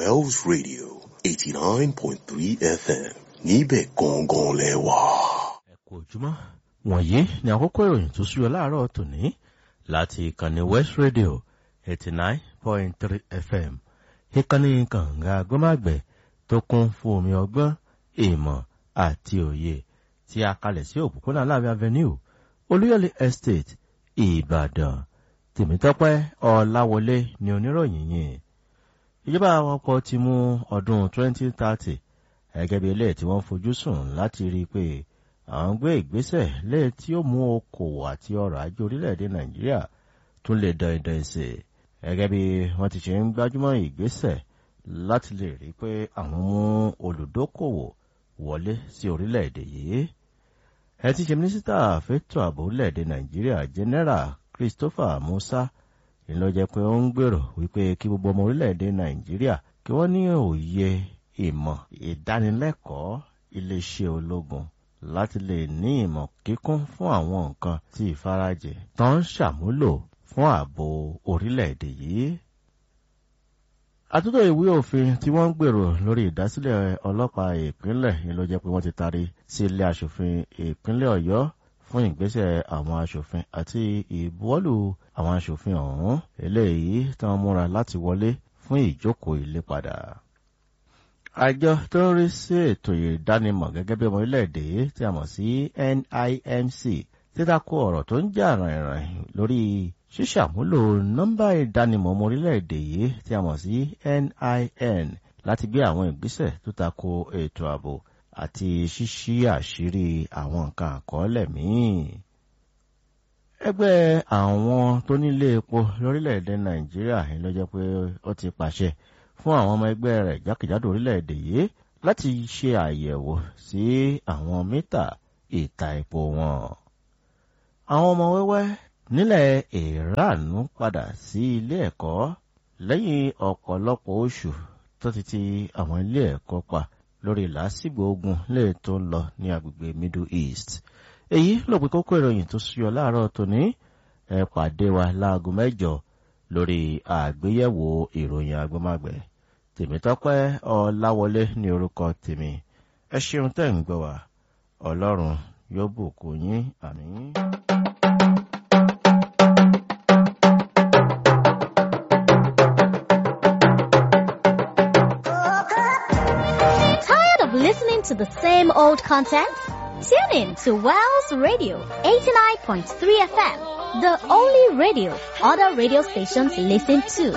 Wells Radio eighty nine point three FM níbẹ̀ gangan lẹ wà. ẹ kú ojúmọ́ wọ̀nyí ni àkókò ìròyìn tó súyọ láàárọ̀ tòní láti ìkànnì west radio eighty nine point three fm ìkànnì kànga gbọ́màgbẹ̀ tó kún fún omi ọgbọ́n ìmọ̀ àti òye tí a kalẹ̀ sí òpópónà láàbí avenue olúyọ̀lé estate ìbàdàn tèmítọ́pẹ́ ọ̀làwọlé ni oníròyìn yìí ìjọba àpapọ̀ ti mú ọdún 2030 gẹ́gẹ́ bí ilé tí wọ́n fojú sùn láti rí i pé àwọn gbé ìgbésẹ̀ lé tí ó mú okòwò àti ọrọ̀ ajé orílẹ̀-èdè nàìjíríà tún lè dán idán ìsè gẹ́gẹ́ bí wọ́n ti ṣe ń gbájúmọ́ ìgbésẹ̀ láti lè rí i pé àwọn mú olùdókòwò wọlé sí orílẹ̀-èdè yìí ẹ ti ṣe mínísítà fẹ́tọ̀ ààbò orílẹ̀-èdè nàìjíríà general christopher musa ìlọ jẹ́ pé ó ń gbèrò wípé kí gbogbo ọmọ orílẹ̀-èdè nàìjíríà kí wọ́n ní òye ìmọ̀ ìdánilẹ́kọ̀ọ́ iléeṣẹ́ ológun láti lè ní ìmọ̀ kíkún fún àwọn nǹkan tí ìfarajẹ tó ń ṣàmúlò fún ààbò orílẹ̀-èdè yìí. àtúntò ìwé òfin tí wọ́n ń gbèrò lórí ìdásílẹ̀ ọlọ́pàá ìpínlẹ̀ yìí ló jẹ́ pé wọ́n ti taari sí ilé asòfin ìpínlẹ̀ ọ̀yọ́ fún ìgbésẹ̀ àwọn asòfin àti ìbuwọ́lù àwọn asòfin ọ̀hún eléyìí tí wọ́n múra láti wọlé fún ìjókòó ilé padà àjọ tó ń rí sí ètò ìdánimọ̀ gẹ́gẹ́ bí ọmọ orílẹ̀-èdè tí a mọ̀ sí NIMC títakò ọ̀rọ̀ tó ń jà rìnrìn lórí ṣíṣàmúlò nọ́mbà ìdánimọ̀ ọmọ orílẹ̀-èdè yìí tí a mọ̀ sí NIN láti gbé àwọn ìgbésẹ̀ tó tako ètò ààbò àti ṣíṣí àṣírí àwọn nǹkan àkọọ́lẹ̀ míì. ẹgbẹ́ àwọn tó nílé epo lórílẹ̀-èdè Nàìjíríà ló jẹ́ pé ó ti pàṣẹ fún àwọn ọmọ ẹgbẹ́ rẹ̀ jákèjádò orílẹ̀-èdè yìí láti ṣe àyẹ̀wò sí àwọn mítà ìta epo wọn. àwọn ọmọ wẹ́wẹ́ nílẹ̀ Iran padà sí ilé ẹ̀kọ́ lẹ́yìn ọ̀pọ̀lọpọ̀ oṣù tó ti ti àwọn ilé ẹ̀kọ́ pa lórí làásìgbò ogun lè tó ń lọ ní agbègbè Middle East. èyí ló pé kókó ìròyìn tó súyọ láàárọ̀ tòní ẹ pàdé wa láago mẹ́jọ lórí àgbéyẹ̀wò ìròyìn agbọ́mágbẹ̀ tèmítọ́pẹ́ ọláwọlé ní orúkọ tèmi ẹ ṣeun tẹ́ ń gbọ́ wá ọlọ́run yóò bùkún yín àmín. Tired of listening to the same old content? Tune in to Wells Radio 89.3 FM, the only radio other radio stations listen to.